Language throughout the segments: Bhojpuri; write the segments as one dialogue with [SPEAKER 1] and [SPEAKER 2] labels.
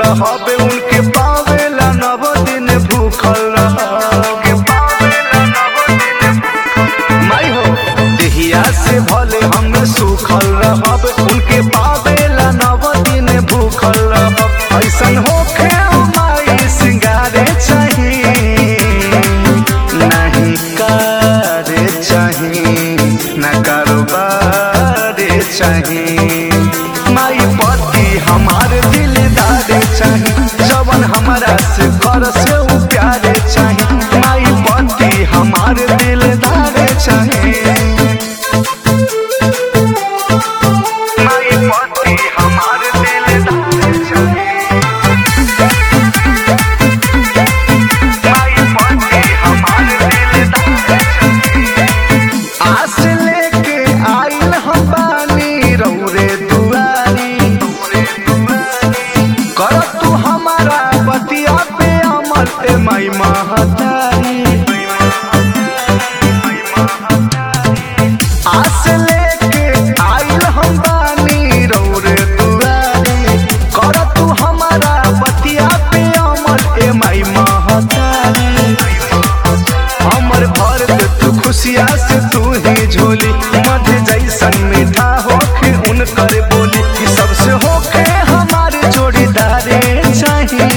[SPEAKER 1] रहबे उनके पावेला नव दिन भूखल रहबे पावेला नव दिन माई हो देहिया से भले हम सुखल रहब उनके पावेला नव दिन भूखल रहब ऐसन होखे ओ माई सिंगारे चाही नहीं करे चाही न कारोबार चाही माई पति हमार दिलदार चाही जवन हमारा से कर से उ प्यारे चाही माई पति हमार दिलदार चाही माई पति हमार दिलदार चाही माई पति हमार दिलदार चाही आस लेके आइल हम बानी रौरे दुआरी कर तू हमारा बतिया पे अमल ए माई महतारी आस लेके आइल हम बानी रौरे दुआरी कर तू हमारा बतिया पे अमल ए माई महतारी हमर भर दे तू खुशिया से तू ही झोली मध जैसन मीठा होके उनकर बोली कि सबसे होके हमारे जोड़ीदारे चाही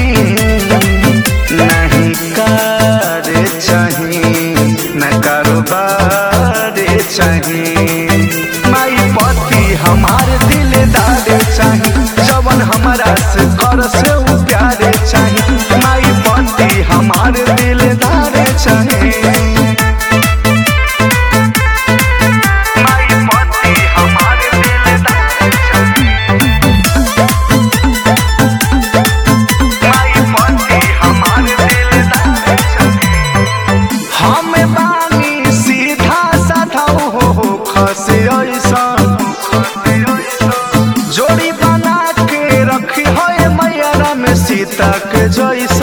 [SPEAKER 1] नहीं करे चाही न कारोबार चाही माई पति हमार दिलदार चाही जवन हमारा से कर से उ प्यारे चाही माई पति हमार दिलदार चाही माई पति हमार दिलदार चाही माई पति हमार दिलदार चाही हम बानी सीधा साधा हो हो खसे ऐसा जोड़ी बना के रखी है मैया में सीता के जैसा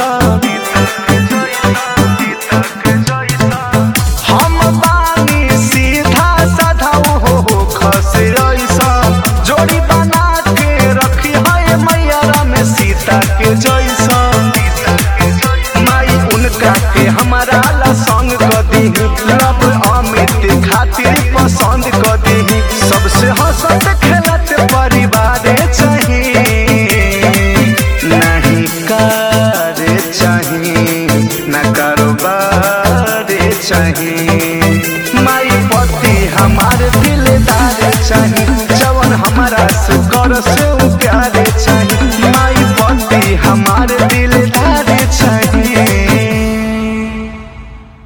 [SPEAKER 1] हम बानी सीधा साधा हो हो खसे ऐसा जोड़ी बना के रखी है मैया में सीता के जैसा माई उनका के हमारा ला संग क दीही लब अमित खातिर पसंद क दीही सबसे हंसत खेलत परिवार चाही नहीं करे चाही न कारोबार चाही माई पति हमार दिलदार चाही जवन हमारा से कर से उ